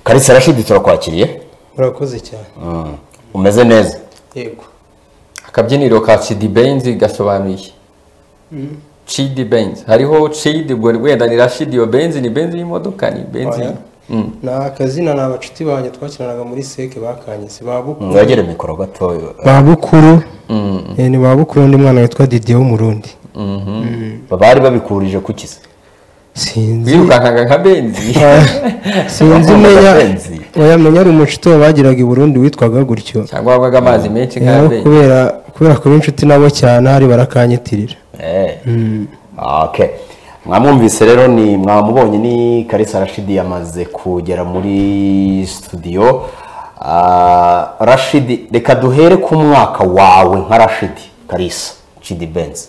karisa rashidi turakwakiriye urakoze cyane umeze neza yego akabyiniro ka cidi benzi gasobanuye iki? cidi benzi hariho cidi ubwo wenda ni rashidi iyo benzi ni benzi y'imodoka ni benzi Oya. Mm. ni akazina ni abacuti banjye twakinanaga muri seke bakanyise babukuru mwegere mikoro gatoya babukuru Eh, ni babukuru undi mwana witwa didiye w'umurundi bari babikurije ku kisa sinzi wirukankaga nka benzi sinzi menya Bakundaga oya menya ari umucuti wabagiraga i burundi witwaga gutyo cyangwa wabwaga amazi menshi nka Eh, benzi kubera kubera kuba inshuti nabo cyane hari barakanyitirira Eh. Okay. mwamwumvise rero ni mwamubonye ni karisa rashidi yamaze kugera muri studio Ah, rashidi reka duhere ku mwaka wawe nka rashidi karisa chidi benz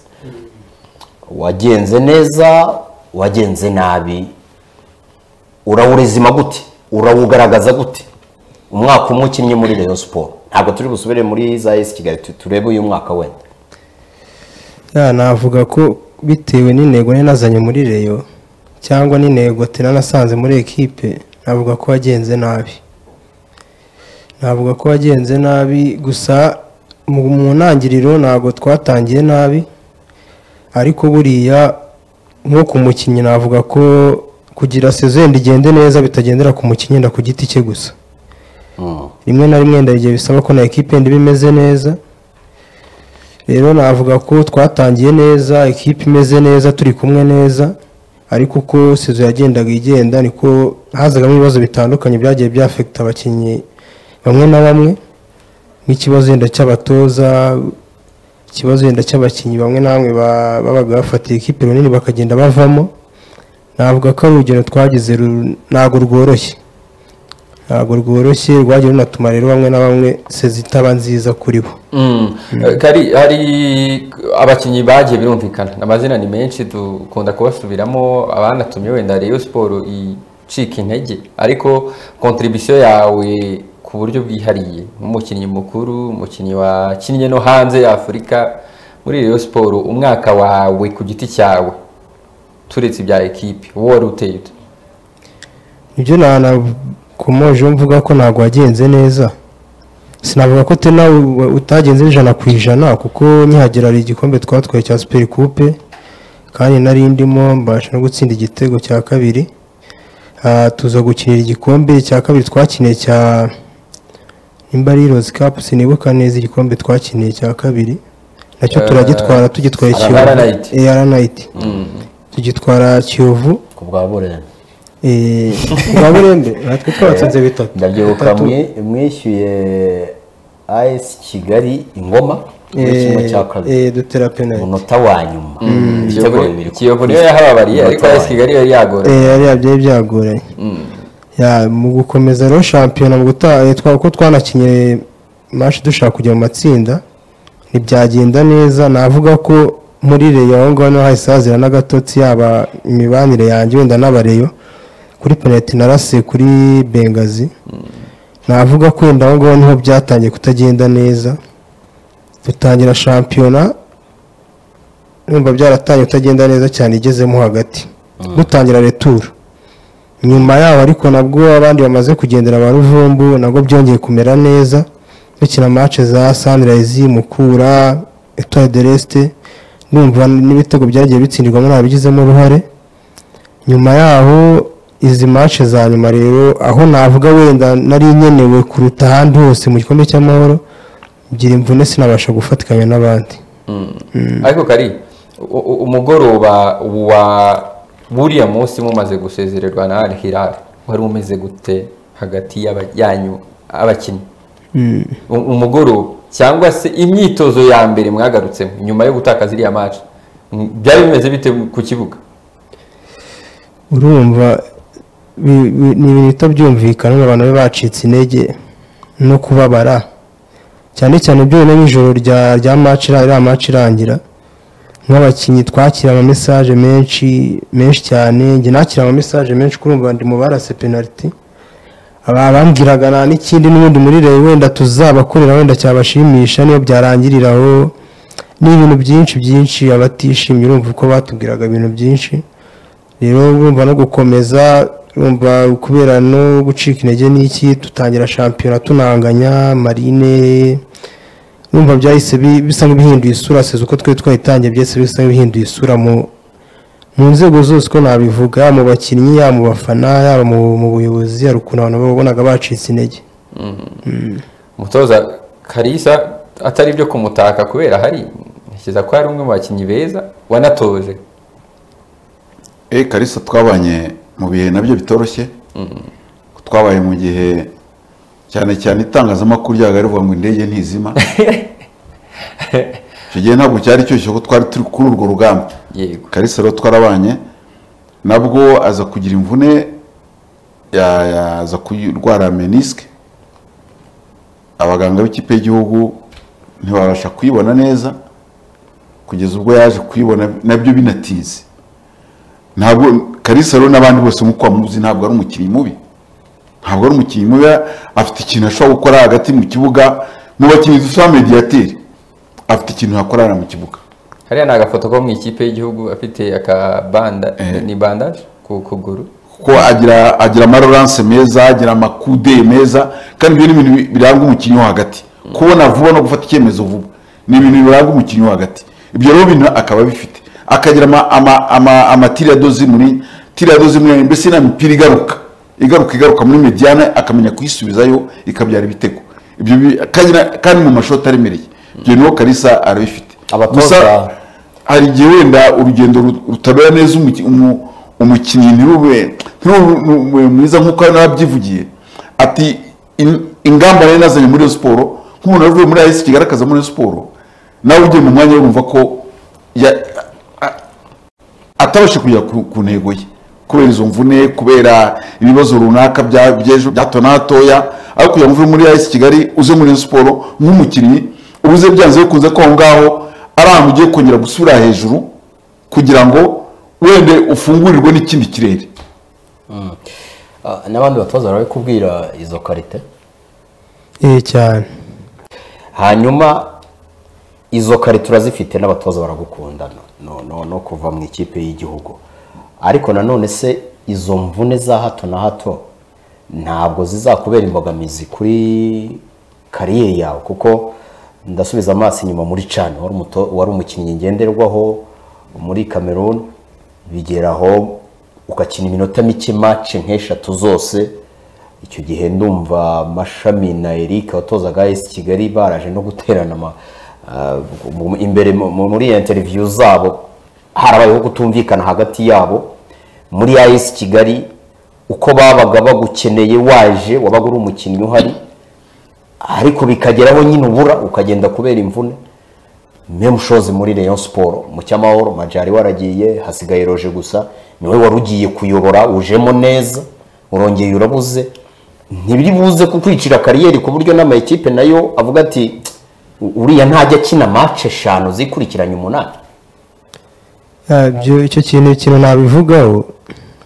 wagenze neza wagenze nabi urawurezima gute urawugaragaza gute umwaka umwe ukinnye muri rayon siporo ntabwo turi busubire muri za esi kigali tu- turebe uyu mwaka wenda ya navuga ko bitewe n'intego nari nazanye muri reyo cyangwa n'intego tena nasanze muri ekipe navuga ko wagenze nabi navuga ko wagenze nabi gusa mu mu ntangiriro ntabwo twatangiye nabi ariko buriya nko ku mukinnyi navuga ko kugira sezo yenda igende neza bitagendera ku mukinnyi yenda ku giti cye gusa rimwe na rimwe wenda igihe bisaba ko na ekipe yenda iba imeze neza rero navuga ko twatangiye neza ekipe imeze neza turi kumwe neza ariko uko sezo yagendaga igenda niko hazagamo ibibazo bitandukanye byagiye byafekita abakinnyi bamwe na bamwe nk'ikibazo wenda cy'abatoza ikibazo wenda cy'abakinnyi bamwe na bamwe ba- babaga bafatiye ekipe runini bakagenda bavamo navuga ko ari urugendo twagize ru- ntabwo rworoshye ntabwo rworoshye rwagiye runatuma rero bamwe na bamwe sezi itaba nziza kuri bo Mm. Kari hari abakinnyi bagiye birumvikana amazina ni menshi dukunda kubasubiramo abanatumye wenda Rayon Sport icika intege ariko contribution yawe ku buryo bwihariye nk'umukinnyi mukuru umukinnyi wakinnye no hanze ya Afurika muri Rayon Sport umwaka wawe ku giti cyawe turetse ibya ekipe wari uteye ute ibyo nanakomoje mvuga ko ntabwo wagenze neza sinavuga ko tena u- utagenze ijana ku ijana kuko nkihagera hari igikombe twatwaye cya superi kupe kandi nari ndimo mbasha no gutsinda igitego cya kabiri Ah, tuza gukinira igikombe cya kabiri twakiniye cya nimba ari rozi kapu sinibuka neza igikombe twakiniye cya kabiri nacyo Eh, turagitwara tugitwaye Ara- kiyovu Aranayiti. Eh, aranayiti tugitwara kiyovu ku bwa burera Eh, ba burembe natwe twabatsinze bitatu ndabyibuka mwi- mwishyuye as kigali ingoma muri kimwe cya kabiri eh, dutera penalty umunota wa nyuma ibitego bibiri ku- Kiyovu niyo yahababariye ariko AS Kigali yari yagora Eh, yari byari byagoranye Ya, mu gukomeza rero shampiyona mu gutaha eh, twa- uko twanakinye match dushaka kujya mu matsinda ntibyagenda neza navuga ko muri reyo aho ngaho niho hahise hazira n'agatotsi yaba imibanire yanjye wenda n'abareyo kuri penaliti narase kuri bengazi navuga ko wenda aho ngaho niho byatangiye kutagenda neza dutangira shampiyona numva byaratangiye kutagenda neza cyane igezemo hagati dutangira returu nyuma yaho ariko nabwo abandi bamaze kugendera ba ruvumbu nabwo byongeye kumera neza dukina match za sunrise mukura etoile de reste numva n'ibitego byagiye bitsindirwamo ntabigizemo uruhare nyuma yaho izi match za nyuma rero aho navuga wenda nari nkenewe kuruta ahandi hose mu gikombe cy'amahoro ngira imvune sinabasha gufatikanya n'abandi ariko kari u- u- umugoroba wa buriya munsi mumaze gusezererwa na Al Hilal wari umeze gute hagati y'aba- yanyu abakinnyi U- umugoroba cyangwa se imyitozo ya mbere mwagarutsemo nyuma yo gutakaza iriya match Mm, byari bimeze bite ku kibuga urumva bi- bi- ni ibintu bihita byumvikana ngo abantu babe bacitse intege no kubabara cyane cyane byonyine n'ijoro rya rya match ira- iriya match irangira nk'abakinnyi twakira ama message menshi menshi cyane njye nakira ama message menshi kurumva ndi mu barase penalty aba bambwiraga nta n'ikindi n'ubundi muri reyo wenda tuzabakorera wenda cyabashimisha niyo byarangirira aho ni ibintu byinshi byinshi abatishimye urumva uko batubwiraga ibintu byinshi rero urumva no gukomeza urumva kubera no gucika intege n'iki dutangira shampiyona tunanganya marine urumva byahise bi- bisa nk'ibihinduye isura seze uko twari twayitangiye byahise bisa nk'ibihinduye isura mu mu nzego zose uko nabivuga yaba mu bakinnyi yaba mu bafana yaba mu mu buyobozi hari ukuntu abantu babonaga bacitse intege umutoza karisa atari byo kumutaka kubera hari ntekereza ko hari umwe mu bakinnyi beza wanatoje Eh Kalisa twabanye mu bihe nabyo bitoroshye twabaye mu gihe cyane cyane itangazamakuru ryaga rivuga ngo indege ntizima icyo gihe ntabwo cyari cyoroshye ko twari turi kuri urwo rugamba yego Kalisa rero twarabanye nabwo aza kugira imvune ya- yaza kurwara menisike abaganga b'ikipe y'igihugu ntibabasha kuyibona neza kugeza ubwo yaje kuyibona nabyo binatinze ntabwo Kalisa rero n'abandi bose nk'uko bamuzi ntabwo ari umukinnyi mubi ntabwo ari umukinnyi mubi afite ikintu ashobora gukora hagati mu kibuga mu bakinnyi dusa mediyateri afite ikintu yakorana mu kibuga hariya ni agafoto ko mu ikipe y'igihugu afite akabanda ni bandaje ku kuguru kuko agira agira amaroranse meza agira amakude meza kandi ibyo ni ibintu bi- biranga umukinnyi wo hagati kubona vuba no gufata icyemezo vuba ni ibintu biranga umukinnyi wo hagati ibyo rero bintu akaba abifite akagira ama ama ama amatiriyadozi muri tiriyadozi muri mbese n'imipira igaruka igaruka igaruka muri mediana akamenya kuyisubizayo ikabyara ibitego ibyo bi- kandi na- kandi mu mashoti aremereye ibyo niho Kalisa arabifite Abatoza- Gusa- hari igihe wenda urugendo ru- rutabera neza umuki- umu- umukinnyi ntirube ntirube mwiza nk'uko hari n'ababyivugiye ati "In- ingamba nari nazanye muri iyo siporo nk'umuntu wavuye muri ayisi kigaragaza muri iyo siporo nawe ugiye mu mwanya urumva ko ya- a- atabasha kugera ku ku ntego ye kubera izo mvune kubera ibibazo runaka bya- by'ejo byato n'atoya aho kugira ngo uve muri ayisi kigali uze muri iyo siporo nk'umukinnyi uba uze byanze bikunze ko aho ngaho ari ahantu ugiye kongera gusubira hejuru kugira ngo wende ufungurirwe n'ikindi kirere Ah, n'abandi batoza barabikubwira izo karite eh cyane hanyuma izo karite turazifite n'abatoza baragukunda no, no, no kuva mu ikipe y'igihugu ariko nanone se izo mvune za hato na hato ntabwo zizakubera imbogamizi kuri kariyeri yawe kuko ndasubiza amaso inyuma muri cani wari umuto- wari umukinnyi ngenderwaho muri cameroon bigeraho ugakina iminota mike mace nk'eshatu zose icyo gihe ndumva mashami na eric abatozaga esi kigali baraje no guterana ama- ah, mu- imbere mu- mu- muri interiviyu zabo harabayeho kutumvikana hagati yabo muri esi kigali uko babaga bagukeneye waje wabaga uri umukinnyi uhari ariko bikageraho nyine ubura ukagenda kubera imvune memushozi muri Rayon siporo mu cyamahoro majari waragiye hasigaye roje gusa niwe wari ugiye kuyobora ujemo neza urongeye urabuze ntibiri buze kukwicira kariyeri ku buryo n'amakipe nayo avuga ati "U- uriya ntajya akina mace eshanu zikurikiranye umunani Ya, byo icyo kintu ikintu nabivugaho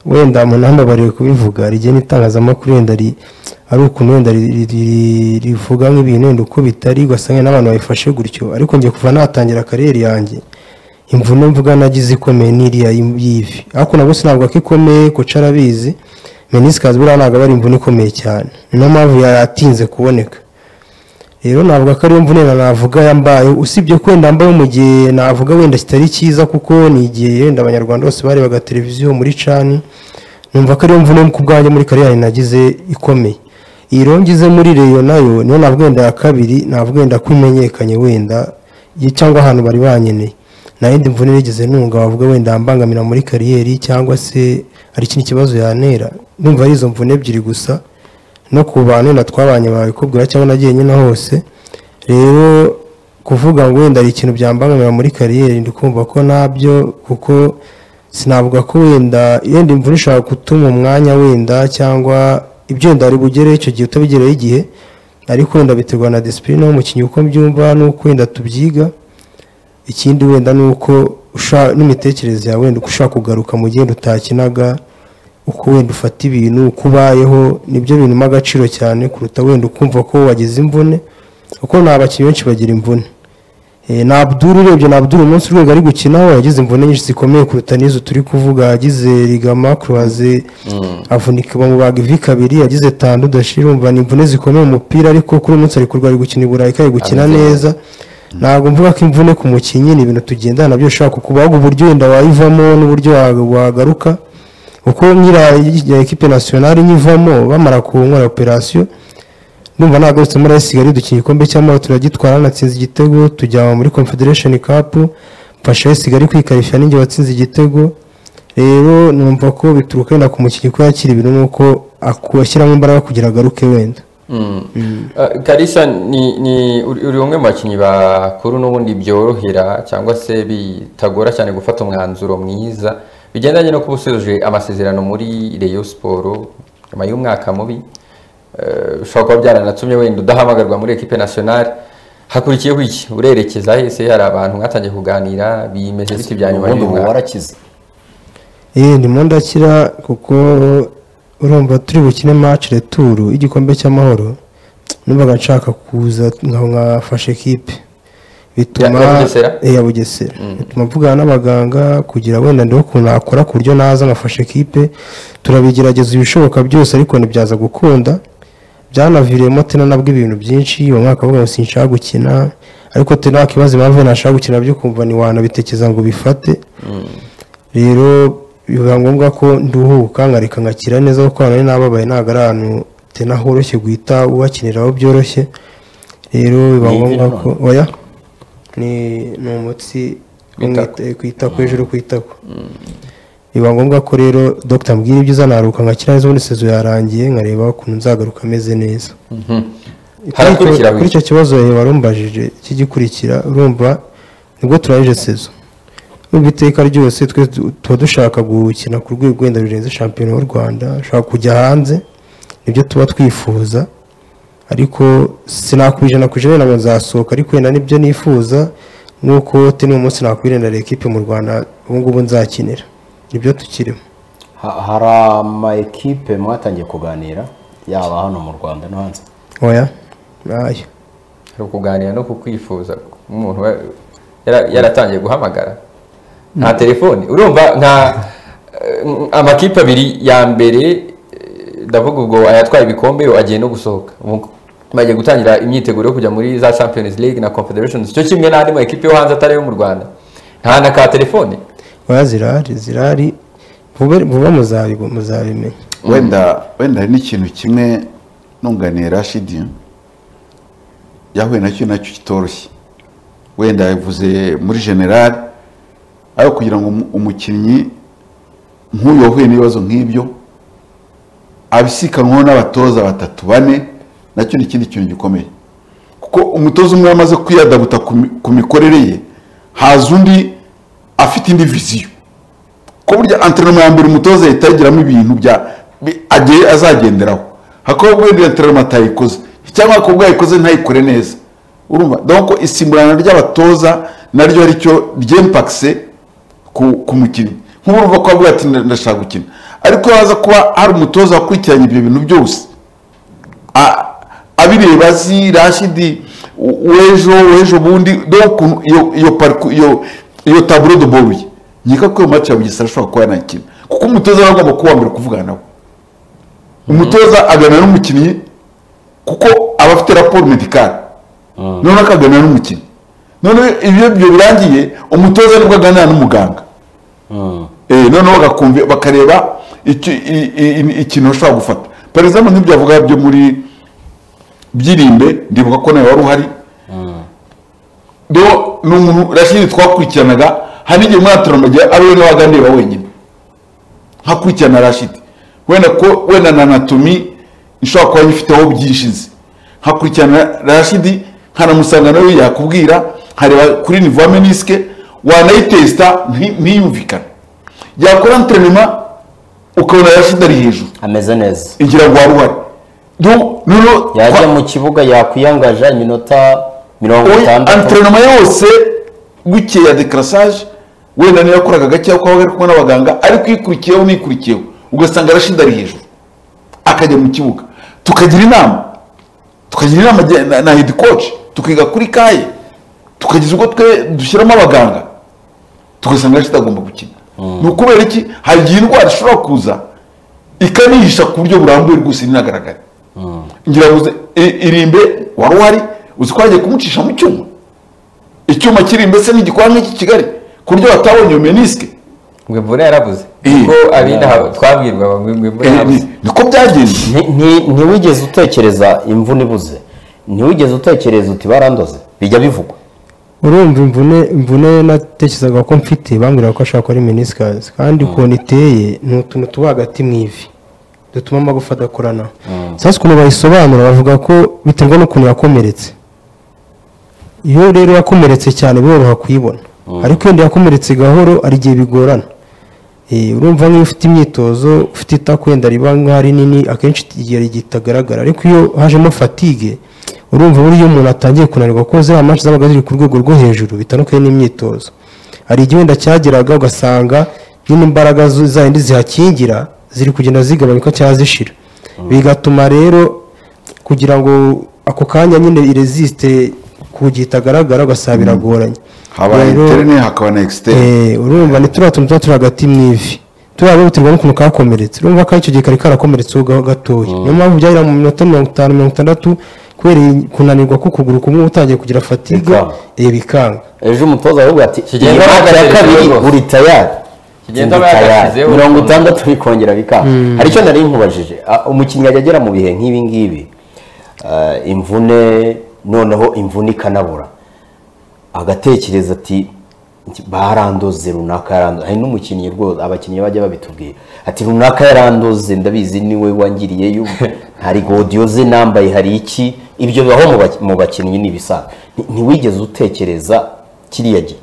wenda munamba bariwe kubivuga rigiye n'itangazamakuru wenda ri- ari ukuntu wenda ri- ri- ri- rivuga nk'ibintu wenda uko bitari ugasanga n'abantu bayifashe gutyo ariko njye kuva natangira kariyeri yanjye imvune mvuga nagize ikomeye n'iriya y- y'ivi ariko nabwo sinabwo ko ikomeye koca arabizi menisikazi buriya ntabwo aba ari imvune ikomeye cyane ni nayo mpamvu yatinze kuboneka rero navuga ko ariyo mvune na navuga yambaye usibye ko wenda mbaye mu gihe navuga wenda kitari cyiza kuko ni igihe wenda abanyarwanda bose barebaga televiziyo muri cani numva ko ariyo mvune ku bwanjye muri kariyeri nagize ikomeye iyi rero ngize muri reyo nayo niyo navuga wenda ya kabiri navuga wenda ko imenyekanye wenda ye- cyangwa ahantu bari banyeneye nta yindi mvune nigeze nunga wavuga wenda yambangamira muri kariyeri cyangwa se hari ikindi kibazo yantera numva ari izo mvune ebyiri gusa no ku bantu wenda twabanye babikubwira cyangwa nagiye nyine hose rero kuvuga ngo wenda hari ikintu byambangamira muri kariyeri ndi kumva ko nabyo kuko sinavuga ko wenda yenda imvura ishobora gutuma umwanya wenda cyangwa ibyo wenda ari bugereho icyo gihe utabigereho igihe ariko wenda biterwa na disipurine w'umukinnyi uko mbyumva n'uko wenda tubyiga ikindi wenda ni uko usha- n'imitekerereze yawe wenda uko ushaka kugaruka mu gihe wenda utakinaga uko wenda ufata ibintu uko ubayeho nibyo bintu agaciro cyane kuruta wenda ukumva ko wagize imvune kuko ni abakinnyi benshi bagira imvune Eh, na Abdul urebye na Abdul umunsi urwego ari gukinaho yagize imvune nyinshi zikomeye kuruta n'izo turi kuvuga yagize ligama croise avunika bamubaga ivi kabiri yagize tandu dashira umva ni imvune zikomeye umupira ariko kuri uyu munsi ari kurwara ari gukina i Burayi kandi gukina Ameze neza ntabwo mvuga ko imvune ku mukinnyi ni ibintu tugendana nabyo ushaka kubaga uburyo wenda wayivamo n'uburyo wa- wagaruka kuko nyira ekipe nasiyonari nyivamo bamara kunkora operasiyo numva nagarutse muri Sigali dukina igikombe cy'amahoro turagitwara natsinze igitego tujya muri confederation cup mfasha Rayon Sigali kwikarishya ninjye watsinze igitego rero numva ko bituruka wenda ku mukinnyi ko yakira ibintu nuko aku- ashyiramo imbaraga kugira agaruke wenda Eh, Kalisa ni ni uri uri umwe mu bakinnyi bakuru n'ubundi byorohera cyangwa se bitagora cyane gufata umwanzuro mwiza bigendanye no kuba usoje amasezerano muri Rayon Sport nyuma y'umwaka mubi eh, ushobora kuba byaranatumye wenda udahamagarwa muri equipe nationale hakurikiyeho iki urerekeza hese hari abantu mwatangiye kuganira bimeje biti bya nyuma ubundi ubu y'umwaka warakize Eh, ndimo ndakira kuko urumva turi bukine match retour y'igikombe cy'amahoro numvaga nshaka kuza nkaho nkafasha ekipe bituma Ya- ya Bugesera? Eh, ya bugesera bituma mvugana n'abaganga kugira wenda ndebe ukuntu nakora ku buryo naza nkafasha ekipe turabigerageza ibishoboka byose ariko ntibyaza gukunda byanaviriyemo tena nabwo ibintu byinshi uwo mwaka avuga ngo sinshaka gukina ariko tena wakibaza impamvu ntashaka gukina byo kumva ntiwanabitekereza ngo bifate rero biba ngombwa ko nduhuka nkareka ngakira neza kuko hano nababaye ntabwo ari ahantu tena horoshye guhita ubakiniraho byoroshye rero biba Ni ivi ngombwa na ko oya ni ni umutsi wo mu W'itako. ita- ku itako hejuru ku itako biba ngombwa ko rero dogita mbwira ibyo uzanaruka ngakira neza ubundi sezo yarangiye nkareba ukuntu nzagaruka ameze neza harakurikiraho kuri iki icyo kibazo warumbajije kigikurikira urumva nibwo turangije sezo urumva iteka ryose twe tu- tuba dushaka gukina ku rwego wenda rurenze shampiyona y'u rwanda dushaka kujya hanze nibyo tuba twifuza ariko sinakubije ijana ku ijana ngo nzasohoka ariko wenda nibyo nifuza nk'uko teni uyu munsi nakwirindira ekipe mu rwanda ubu ngubu nzakinira nibyo tukirimo Ha- hari ama ekipe mwatangiye kuganira yaba hano mu rwanda no hanze oya ntayo hari ukuganira no kukwifuza umuntu wa- yara- yaratangiye guhamagara nta telefoni urumva nta eh, amakipe abiri ya mbere eh, ndavuga ubwo ayatwaye ibikombe yo agiye no gusohoka Ubu bagiye gutangira imyiteguro yo kujya muri za champions league na confederations cyo kimwe n'andi ma ekipe yo hanze atari ayo mu rwanda nta na ka telefoni oya zirahari zirahari vuba vuba muzabibu- muzabimenya wenda wenda hari n'ikintu kimwe nunganiye rashidi yahuye nacyo nacyo kitoroshye wenda yavuze muri generali ariko kugira ngo umu- umukinnyi nk'uyu wahuye n'ibibazo nk'ibyo abisikanwaho n'abatoza batatu bane nacyo ni ikindi kintu gikomeye kuko umutoza umwe amaze kwiyadabuta ku mi- ku mikorere ye haza undi afite indi viziyo ko burya antrenoma ya mbere umutoza ahita yagiramo ibintu bya bi- agiye azagenderaho hakaba wenda antrenoma atayikoze cyangwa akabwa yayikoze ntayikore neza urumva donc isimburana ry'abatoza naryo ari cyo ryempakise ku, ku mukinnyi nk'urumva ko avuga ati "Nda- ndashaka gukina ariko haza kuba hari umutoza wakurikiranye ibyo bintu byose a- abireba azi rashidi u- uw'ejo uw'ejo bundi dore ukuntu iyo iyo pariko iyo iyo taburo de boruye nkeka ko iyo match ya bugesera ashobora kuba yanakina kuko umutoza aba agomba kuba wambere kuvugana nawe umutoza aganira n'umukinnyi kuko aba afite raporo medikari noneho akaganira n'umukinnyi noneho iyo ibyo birangiye umutoza nibwo aganira n'umuganga Eh, noneho bagakumva bakareba icyo- i- i- ikintu bashobora gufata perezidamu ntibyavuga byo muri byirimbe ndibuka ko nawe wari uhari rero ni umuntu rashidi twakurikiranaga hari igihe umwana agiye ari we n'abaganira wenyine nkakurikirana rashidi wenda ko wenda na anatomi ishobora kuba yifiteho byishize nkakurikirana rashidi nkanamusanga nawe yakubwira nkareba kuri nivo ya menisike wanayitesita nti- ntiyumvikane yakora enterinoma ukabona rashidi ari hejuru ameze neza igira ngo wari uhari Rero- rero- yajya kwa- mu kibuga yakwiyangaja iminota mirongo itandatu anterinoma yose bukeye ya dekarasage wenda niyo yakoraga gakeya kuko ari kumwe n'abaganga ariko ikurikiyeho n'ikurikiyeho ugasanga arashida ari hejuru akajya mu kibuga tukagira inama tukagira inama jya- na hedikoci tukiga kuri kaye tukagize ubwo twe dushyiramo abaganga tugasanga kitagomba gukina ni ukubera iki hari igihe indwara ishobora kuza ikanihisha ku buryo burambuye rwose inagaragara ngira ngo uze- i- irimbe wari uhari uzi ko hagiye kumucisha mu cyuma icyuma kiri mbese n'igikora nk'iki kigali ku buryo batabonye iyo menisike ngo imvura yarabuze Eh. kuko abinaha twabwirwaga ngo imvura Eh, yarabuze ni- niko byagenze Nti- nti- ntiwigeze utekereza imvune ibuze ntiwigeze utekereza uti barandoze bijya bivugwa urumva imvune imvune natekerezaga ko mfite bambwiraga ko ashaka ari minisikazi kandi ukuntu iteye ni utuntu tuba hagati mu ivi dutuma amagufa adakorana sasa ukuntu bayisobanura bavuga ko biterwa n'ukuntu yakomeretse iyo rero yakomeretse cyane biroroha kuyibona ariko iyo yakomeretse gahoro hari igihe bigorana Eh, urumva nk'iyo ufite imyitozo ufite itako wenda riba nk'aho ari nini akenshi igihe ritagaragara ariko iyo hajemo fatigue urumva uburyo umuntu atangiye kunanirwa kuko ziriya manshi zabaga ziri ku rwego rwo hejuru bitandukanye n'imyitozo hari igihe wenda cyageraga ugasanga nyine imbaraga zo- zayindi zihakingira ziri kugenda zigabanyuka cyangwa zishira bigatuma rero kugira ngo ako kanya nyine iresiste ku gihe itagaragara ugasanga biragoranye haba Rero- interine hakaba na externe Eh, urumva ni turiya tuntu tuba turi hagati mu ivi turiya rero buterwa n'ukuntu kakomeretse urumva ko icyo gihe kari karakomeretseho ga- gatoya niyo mpamvu byahera mu minota mirongo itanu mirongo itandatu kubera iyi kunanirwa k'ukuguru kumwe utangiye kugira fatigue Bikanga. eh, bikanga ejo umutoza aravuga ati iyi Kigenda mbaga ya bahagaze kabiri rwose." uri tayari Kigenda Uri tayari. bahagazeho mirongo ukuntu. itandatu bikongera bikanga hari icyo nari nkubajije Ah, umukinnyi ajya agera mu bihe nk'ibi ngibi ah, imvune noneho imvune ikanabura agatekereza ati barandoze runaka yarandoze hari n'umukinnyi rwose abakinnyi bajya babitubwira ati runaka yarandoze ndabizi niwe wangiriyeyo hari godiyo ze nambaye hari iki ibyo bibaho mu baki- mu bakinnyi ni ibisanzwe Nti- ntiwigeze utekereza kiriya gihe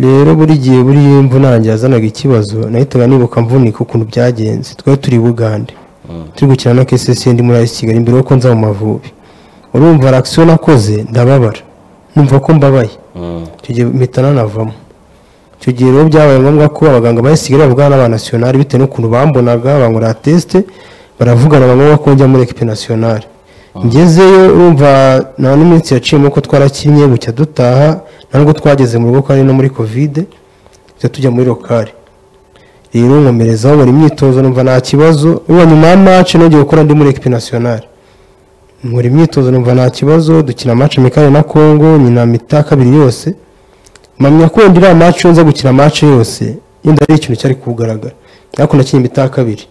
rero buri gihe buriya iyo imvune yanjye yazanaga ikibazo nahitaga nibuka mvunika ukuntu byagenze twari turi i bugande turi gukina na kcc ndi muri ayisi kigali mbere yuko nza mu mavubi urumva reaction nakoze ndababara numva ko mbabaye icyo gihe mpita nanavamo icyo gihe rero byabaye ngombwa ko abaganga ba ayisi kigali bavugana n'aba nasiyonari bitewe n'ukuntu bambonaga bankorera tesite baravugana bamwe ko njya muri ekipe nasiyonari ngezeyo urumva nta n'iminsi yaciyemo ko twarakinnye bucya dutaha nta nubwo twageze mu rugo ko ari no muri kovide tujya tujya muri lokari rero nkomerezaho buri myitozo numva nta kibazo urumva nyuma ya mace nongeye gukora ndi muri ekipe nasiyonari nkora imyitozo numva nta kibazo dukina mace mekani na kongo nyina mita kabiri yose mpamya ko wenda iriya mace iyo nza gukina mace yose yenda ari ikintu cyari kugaragara ariko nakinnye imita kabiri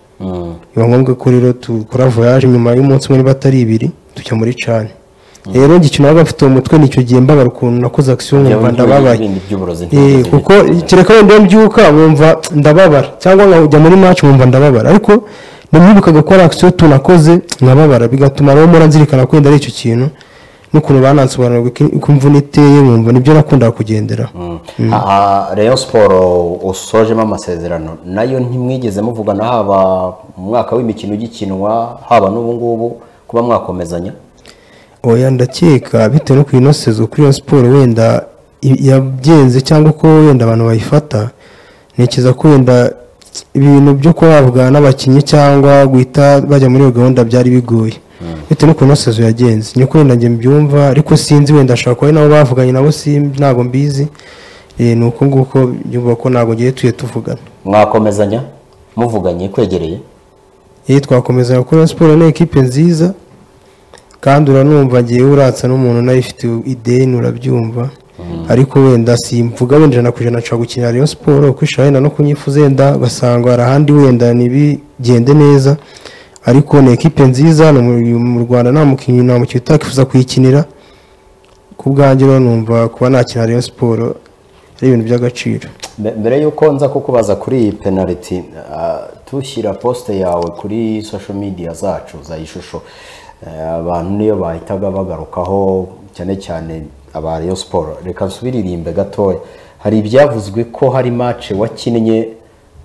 biba ngombwa ko rero dukora voyage nyuma y'umunsi umwe niba atari ibiri tujya muri cani rero ngikina nabaga mfite umutwe nicyo gihe mbabara ukuntu nakoze akisiyo nkumva ndababaye Ibindi by'uburozi Eh, ntiwigeze kuko kereka wenda iyo mbyuka wumva ndababara cyangwa nkajya muri match wumva ndababara ariko namwibukaga ko ari akisiyo tunakoze nkababara bigatuma rero mpora nzirikana ko wenda ari icyo kintu n'ukuntu banansobanurira uko imvune iteye nkumva nibyo nakundaga kugendera Aha, Rayon siporo usojemo amasezerano nayo ntimwigeze muvugana haba mu mwaka w'imikino ugikinwa haba n'ubu ngubu kuba mwakomezanya oya ndakeka bitewe no kwinosezwa kuri iyo siporo wenda i- yagenze cyangwa uko wenda abantu bayifata ntekereza ko wenda ibintu byo kuba bavugana n'abakinnyi cyangwa guhita bajya muri iyo gahunda byari bigoye bitewe no kunosezo yagenze ni uko wenda njye mbyumva ariko sinzi wenda ashobora kuba ari nabo bavuganye nabo simbi ntabwo mbizi Eh, ni uko nguko nyumva ko ntabwo ngiye tuye tuvugana mwakomezanya muvuganye kwegereye yewe twakomeza gukora siporo ni ekipe nziza kandi uranumva ngewe uratsa n'umuntu nawe ufite ideni urabyumva ariko wenda simvuga wenda ijana ku ijana nshobora gukinira Rayon siporo uko ishaka wenda no kunyifuza wenda ugasanga hari ahandi wenda ntibigende neza ariko ni ekipe nziza ni mu- mu Rwanda nta mukinnyi nta mukinnyi utakifuza kuyikinira ku bwanjye rero numva kuba nakina Rayon siporo ari ibintu by'agaciro Mbe- mbere y'uko nza kukubaza kuri iyi penaliti ah, tushyira posite yawe kuri social media zacu za ishusho eh, abantu niyo bahitaga bagarukaho cyane cyane aba Rayon siporo reka nsubiririmbe gatoya hari ibyavuzwe ko hari mace wakinnye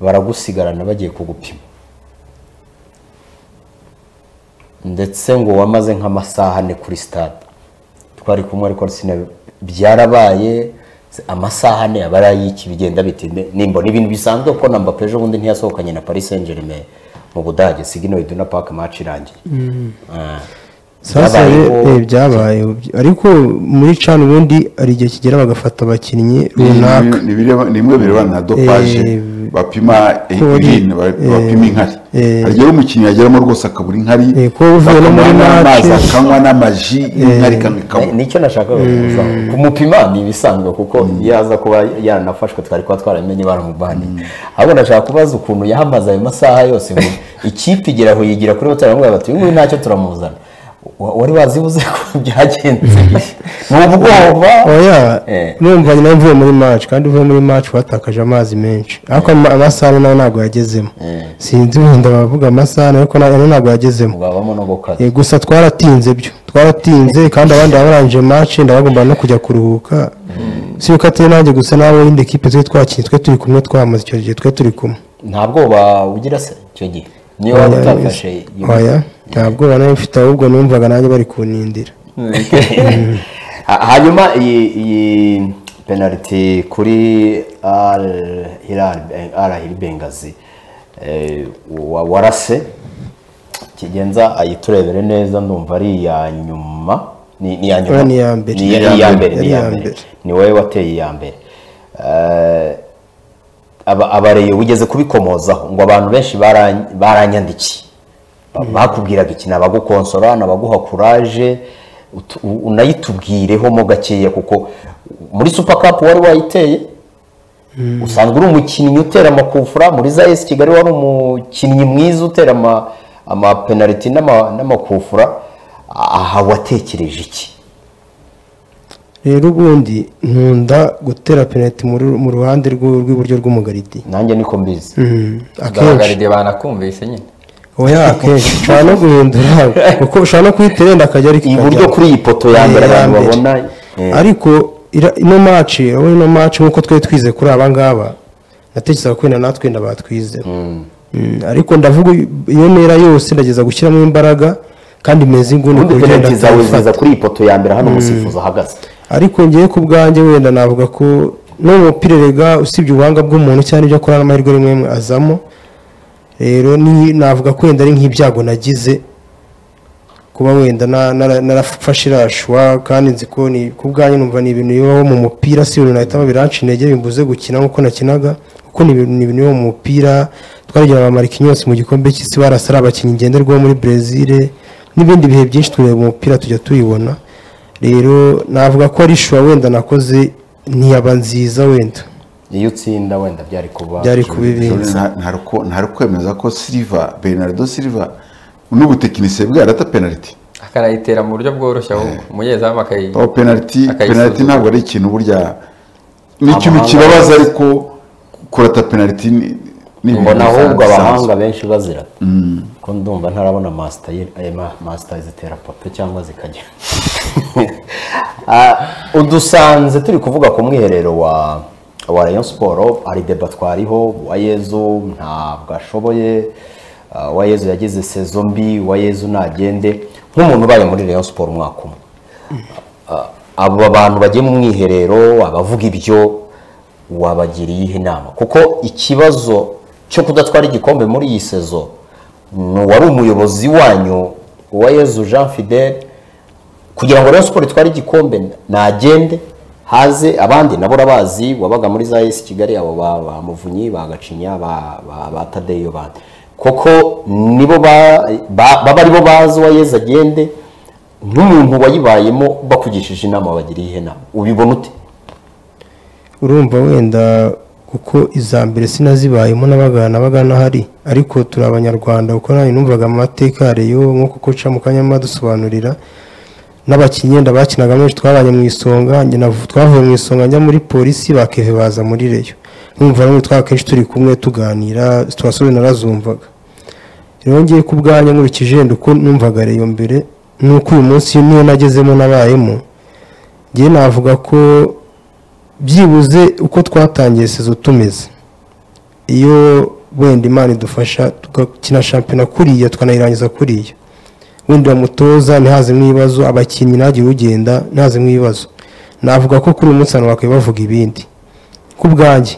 baragusigarana bagiye kugupima ndetse ngo wamaze nk'amasaha ane kuri stade twari kumwe ariko sina byarabaye se- amasaha ane aba ari ay'iki bigenda bite Ne- nimba ni ibintu bisanzwe kuko na Mbappé ejo bundi ntiyasohokanye na Paris Saint Germain mu Budage sigino iduna park match irangiye Ah. sasa Byabayeho. eh, byabaye ariko muri cana ubundi hari igihe kigera bagafata abakinnyi runaka Ni bireba- ni bimwe bireba na dopaje Eh, bapima eh, ko ari- ibintu ba- eh, bapima inkari eh. hari igihe umukinnyi yageramo rwose akabura inkari Eh, ko uvuye no muri akanywa n'amazi match. akanywa n'amaji inkari ikamwe Ni- ikabura nicyo nashakaga kuvuga kumupima ni ibisanzwe kuko iyo aza kuba yaranafashwe twari kuba twaramenye baramubaniye ahubwo ndashaka kubaza ukuntu yahamaze ayo masaha yose ngo ikipe igera aho yigira kuri hoteli baramubwira bati uyu nguyu ntacyo turamuzana Wa- wari wazibuze ko byagenze ni ubwoba oya Eh. numva nyina mvuye muri match kandi uvuye muri match watakaje amazi menshi ariko ama- amasaha nayo ntabwo yagezemo sinzi wenda bavuga amasaha ariko nayo ntabwo yagezemo babamo no gukaza Eh, gusa twaratinze byo twaratinze kandi abandi barangije match ndabagomba no kujya kuruhuka si uko atari nanjye gusa n'abo yindi kipe twe twakinnye twe turi kumwe twamaze icyo gihe twe turi kumwe nta bwoba ugira se icyo gihe niyo waba utafashe iyo- oya ntabwo banayo mfite ahubwo numvaga nanjye bari kunindira Ha- hanyuma iyi iyi penaliti kuri Al Hilal Ben- Al Hilal Bengazi eh, wa- warase kigenza ayiturebere neza ndumva ari iya nyuma ni ni iya nyuma Oya, ni iya mbere. ni iya- Ni iya iya mbere, mbere ni yari iya iya mbere mbere. ni wowe wateye iya mbere Eh, aba- abareye ugeze kubikomozaho ngo abantu benshi bara- baranyandikiye Ba- bakubwiraga iki ni abagukonsora ni abaguha kuraje utu- u- unayitubwireho mo gakeya kuko muri super cup wari wayiteye usanzwe uri umukinnyi utera amakufura muri za esi kigali wari umukinnyi mwiza utera ama- amapenaliti n'ama- n'amakufura aha watekereje iki rero ubundi nkunda gutera penaliti mu ru- mu ruhande rw'u- rw'iburyo rw'umugaridi nanjye niko mbizi Mm, akenshi abagaride banakumvise nyine oya akenshi ushobora no guhindura kuko ushobora no kuhita irenda akajya ariko iburyo ikajyaho. kuri iyi poto ya mbere Iya abantu mbere. babona eh, ariko ira- ino maci urabona ino maci nk'uko twari twize kuri aba ngaba natekerezaga ko wenda natwe wenda batwizeho Mm, ariko ndavuga iyo ntera yose ndageza gushyiramo imbaraga kandi meze inguni ubundi ku byo penaliti wenda zawe tutayifata. ziza kuri iyi poto ya mbere hano umusifuzi ahagaze ariko ngewe ku bwanjye wenda navuga ko n'umupira rega usibye ubuhanga bw'umuntu cyangwa ibyo akora n'amahirwe rimwe rimwe azamo rero ni- navuga ko wenda ari nk'ibyago nagize kuba wenda na- nara- narafashe irashwa kandi nzi ko ni ku bwanjye numva ni ibintu bibaho mu mupira si ibintu nahitamo biranca intege bimbuze gukina nk'uko nakinaga kuko ni ibintu ni ibintu bibaho mu mupira twaragira abamarikinyi yose mu gikombe cy'isi barasa ari abakinnyi ngenderwaho muri brezil n'ibindi bihe byinshi tureba umupira tujya tubibona rero navuga ko ari ishuwa wenda nakoze ntiyaba nziza wenda iyo utsinda wenda byari kuba byari kuba ibindi ntari kwemeza ko silva bernardo silva n'ubutekinisiye bwe yarata penaliti akanayitera mu buryo bworoshye ahubwo umunyezamu akayi Oh, penaliti akayisuzuma. penaliti ntabwo ari ikintu burya ni ikintu Amahanga kibabaza yose. ariko kurata penaliti ni ni ibintu mbona ahubwo bisanzwe. abahanga benshi bazirata ko ndumva ntarabona masita ye- eh, ma- masita zitera pape cyangwa zikajya Ah, udusanze turi kuvuga ku mwiherero wa wa rayon siporo hari deba twariho uwayezu ntabwo ashoboye Ah, uwayezu yagize sezo mbi uwayezu nagende nk'umuntu ubaye muri rayon siporo umwaka umwe Ah, aba bantu bagiye mu mwiherero abavuga ibyo wabagiriye ihe inama kuko ikibazo cyo kudatwara igikombe muri iyi sezo ni uwari umuyobozi wanyu uwa Yezu Jean Fidel kugira ngo Rayon Sport itware igikombe nagende haze abandi nabo urabazi wabaga muri za esi kigali abo ba ba muvunyi ba gacinya ba ba, ba tadeyo bandi koko nibo ba- ba- baba aribo bazi uwa Yezu agende nk'umuntu wayibayemo bakugishije inama bagiriye ihe inama ubibona ute urumva wenda kuko iza mbere sinazibayemo n'abagana n'abagana ahari ariko turi abanyarwanda kuko nanjye numvaga amateka ya reyo nk'uko koca mu kanya arimo adusobanurira n'abakinnyi wenda bakinaga menshi twabanye mu isonga njye navu- twavuye mu isonga njya muri polisi bakeve baza muri reyo numva namwe twakenshi turi kumwe tuganira turasore narazumvaga rero ngiye ku bwanjye nkurikije wenda uko numvaga reyo mbere nuko uyu munsi niyo nagezemo nabayemo ngewe navuga ko byibuze uko twatangiye sezo tumeze iyo wenda imana idufasha tugakina shampiyona kuriya tukanayirangiza kuriya wenda uramutoza ntihazemo ibibazo abakinnyi ntagire ugenda ntihazemo ibibazo navuga ko kuri uyu munsi abantu bakwiye bavuga ibindi ku bwanjye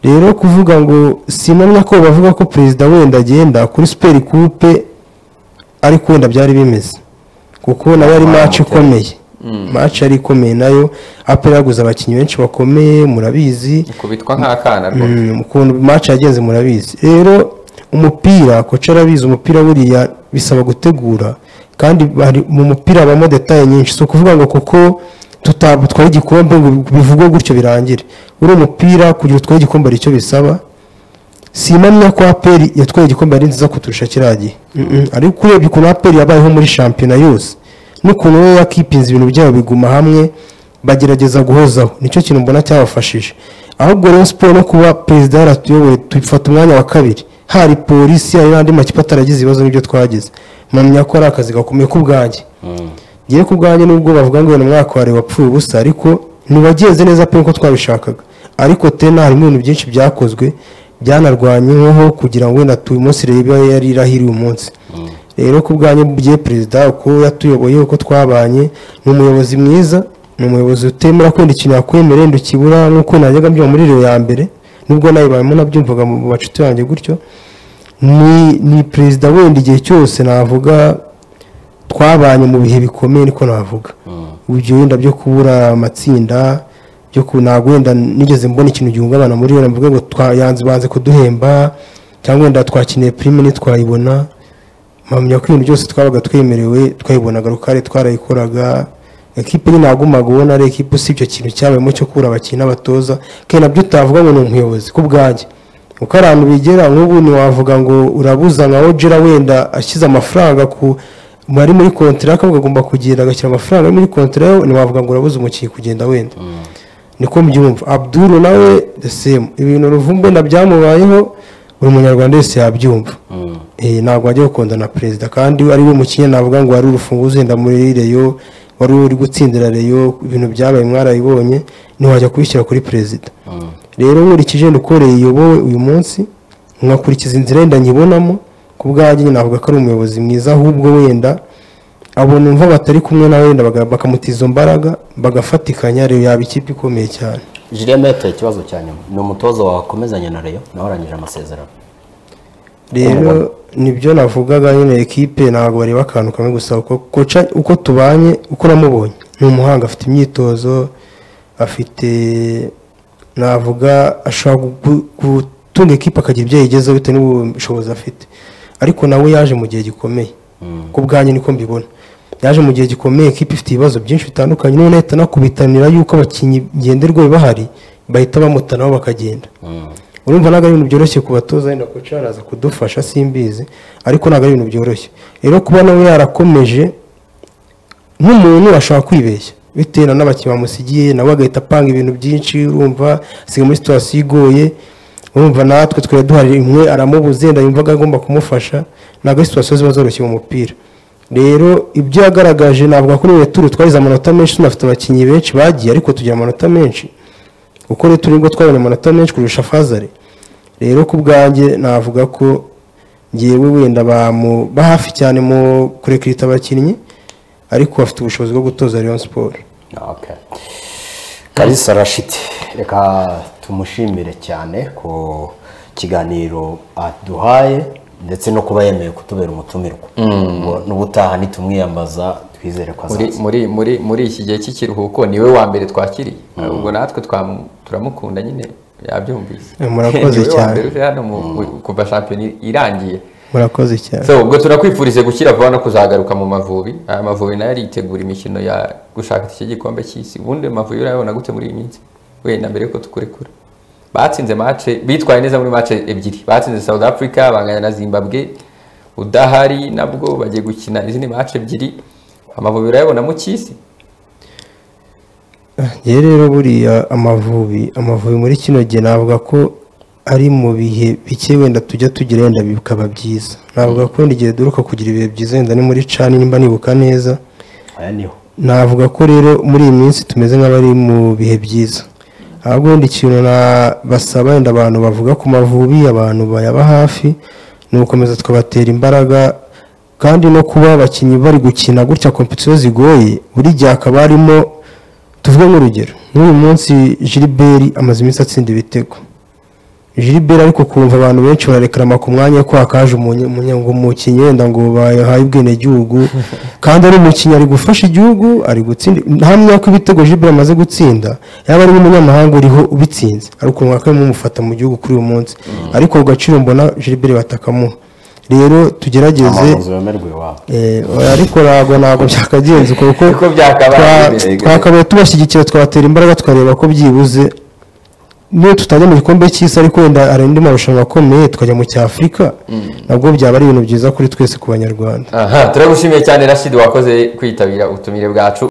rero kuvuga ngo sinamya ko bavuga ko perezida wenda agenda kuri superi kupe ariko wenda byari bimeze kuko nawe ari maci ikomeye maci ari ikomeye nayo apera yaguze abakinnyi benshi bakomeye murabizi kubitwa nk'akana rwose Mm, ukuntu maci yagenze murabizi rero umupira koca arabizi umupira buriya bisaba gutegura kandi bari mu mupira habamo detaye nyinshi si ukuvuga ngo kuko tuta- twari igikombe ngo bivugwe gutyo birangire uriya umupira kugira utwaye igikombe hari icyo bisaba si impamya ko aperi yatwaye igikombe ari nziza kuturusha kiriya gihe Mm-mm. ariko urebye ukuntu aperi yabayeho muri shampiyona yose n'ukuntu we yakipinze ibintu byabo biguma hamwe bagerageza guhozaho nicyo kintu mbona cyabafashije ahubwo rero siporo no kuba perezida yaratuyoboye tufata umwanya wa kabiri hari polisi hari n'andi makipe ataragize ibibazo n'ibyo twagize mpamya ko ari akazi gakomeye k'ubwanjye ngewe ku bwanjye nubwo bavuga ngo uyu mwaka wari wapfuye ubusa ariko ntiwagenze neza pe uko twabishakaga ariko tena harimo ibintu byinshi byakozwe byanarwanyweho kugira ngo wenda tuyu munsi reba yari irahiri uyu munsi rero ku bwanjye bye perezida uko yatuyoboye uko twabanye ni umuyobozi mwiza ni umuyobozi utemera kwenda ikintu yakwemera wenda ukibura nk'uko najyaga mbyumva muri rewe ya mbere nubwo nayibayemo nabyumvaga mu bacuti banjye gutyo ni ni perezida wenda igihe cyose navuga twabanye mu bihe bikomeye niko navuga ibyo wenda byo kubura amatsinda byo ku ntabwo wenda nigeze mbona ikintu gihungabana muri yo navuga ngo twayanze banze kuduhemba cyangwa wenda twakeneye pirime ntitwayibona mpamya ko ibintu byose twabaga twemerewe twayibonaga rukare twarayikoraga ekipe ntagumaga ubona ari ekipe usibye ikintu cyabayemo cyo kubura abakinnyi n'abatoza kandi nabyo utavuga ngo ni umuyobozi ku bwanjye uko abantu bigera nk'ubu ntiwavuga ngo urabuza nka ojera wenda ashyize amafaranga ku bari muri kontera akavuga agomba kugenda agashyira amafaranga yo muri kontera yo ntiwavuga ngo urabuze umukinnyi kugenda wenda niko mbyumva abduru nawe the same ibintu ruvumbu wenda byamubayeho buri munyarwanda wese yabyumva Eh, ntabwo wajya gukunda na perezida kandi ari we mukinnyi navuga ngo wari urufunguzo wenda muri reyo wari uri gutsindira reyo ibintu byabaye mwarabibonye ntiwajya kubishyira kuri perezida rero nkurikije ukoreye iyobowe uyu munsi nkakurikiza inzira yenda nyibonamo ku bwanjye nyine navuga ko ari umuyobozi mwiza ahubwo wenda abona umva batari kumwe na wenda baga- bakamutiza izo mbaraga bagafatikanya rero yaba ikipe ikomeye cyane jireme yatoye ikibazo cya nyuma ni umutoza wakomezanya na reyo nawe arangije amasezerano rero nibyo navugaga nyine ekipe ntabwo bareba akantu kamwe gusa uko koca- uko tubanye uko namubonye ni umuhanga afite imyitozo afite navuga ashobora gu- gutunga ekipe akagira ibyo yigezeho bitewe n'ubushobozi afite ariko nawe yaje mu gihe gikomeye ku bwanjye niko mbibona yaje mu gihe gikomeye ekipe ifite ibibazo byinshi bitandukanye none ahita anakubitanira yuko abakinnyi ngenderwa bahari bahita bamutanaho bakagenda urumva ntabwo ari ibintu byoroshye ku batoza wenda koca araza kudufasha simbizi ariko ntabwo ari ibintu byoroshye rero kuba nawe yarakomeje nk'umuntu ashobora kwibeshya bitewe n'abakinnyi bamusigiye nawe agahita apanga ibintu byinshi urumva asiga muri situwasiyo igoye urumva natwe twari duhari imwe aramubuze yenda yumvaga agomba kumufasha ntabwo ari situwasiyo ziba zoroshye mu mupira rero ibyo yagaragaje navuga kuri iyo turu twagize amanota menshi tunafite abakinnyi benshi bagiye ariko tugira amanota menshi kuko rero turi bwo twabona amanota menshi kurusha fazare rero ku bwanjye navuga ko ngewe wenda bamu- ba hafi cyane mu kurekirita abakinnyi ariko bafite ubushobozi bwo gutoza Rayon Sport Okay. Kalisa Rashid reka tumushimire cyane ku kiganiro aduhaye ndetse no kuba yemeye kutubera umutumirwa Ngo n'ubutaha nitumwiyambaza twizere ko muri azaza muri muri muri iki gihe cy'ikiruhuko niwe wa mbere twakiriye ubwo natwe twamu- turamukunda nyine yabyumvise Eh, murakoze Niwe wa cyane. mbere uje hano mu- mu- kuva shampiyona irangiye murakoze cyane so ubwo turakwifurize gukira vuba no kuzagaruka mu mavubi aya mavubi nayo aritegura imikino ya gushaka iki gikombe cy'isi ubundi amavubi urayabona gute muri iyi minsi wenda mbere yuko tukurekura batsinze mace bitwaye neza muri mace ebyiri batsinze south africa banganya na zimbabwe udahari nabwo bagiye gukina izindi mace ebyiri amavubi urayabona mu cy'isi ngewe rero buriya amavubi amavubi muri kino gihe navuga ko ari mu bihe bike wenda tujya tugira wenda bikaba byiza navuga ko wenda igihe duheruka kugira ibihe byiza wenda ni muri cani nimba nibuka neza aya niho navuga ko rero muri iyi minsi tumeze nk'abari mu bihe byiza ahubwo wenda ikintu na- basaba wenda abantu bavuga ku mavubi abantu bayaba hafi ni ugukomeza tukabatera imbaraga kandi no kuba abakinnyi bari gukina gutya kompetisiyo zigoye buri gihe hakaba harimo tuvuge nk'urugero nk'uyu munsi Gilbert amaze iminsi atsinda ibitego Gilbert ariko kumva abantu benshi bararekarama ku mwanya ko hakaje umunye- umunye- ngo umukinnyi wenda ngo bayahaye ubwenegihugu kandi ari umukinnyi ari gufasha igihugu ari gutsinda nta mwaka ibitego Gilbert amaze gutsinda yaba ari n'umunyamahanga uriho ubitsinze ari ukuntu wakwemwe mumufata mu gihugu kuri uyu munsi ariko ku gaciro mbona Gilbert batakamuha rero tugerageze amazu yemerwa iwabo Eh, oya, ariko ntabwo ntabwo byakagenze kuko Uko byakabaye twa- bimeze. twakabaye tubashyigikira tukabatera imbaraga tukareba ko byibuze niyo tutajya mu gikombe cy'isi ariko wenda hari andi marushanwa akomeye tukajya mu cy'afurika nabwo byaba ari ibintu byiza kuri twese ku banyarwanda aha turagushimiye cyane rashid wakoze kwitabira ubutumire bwacu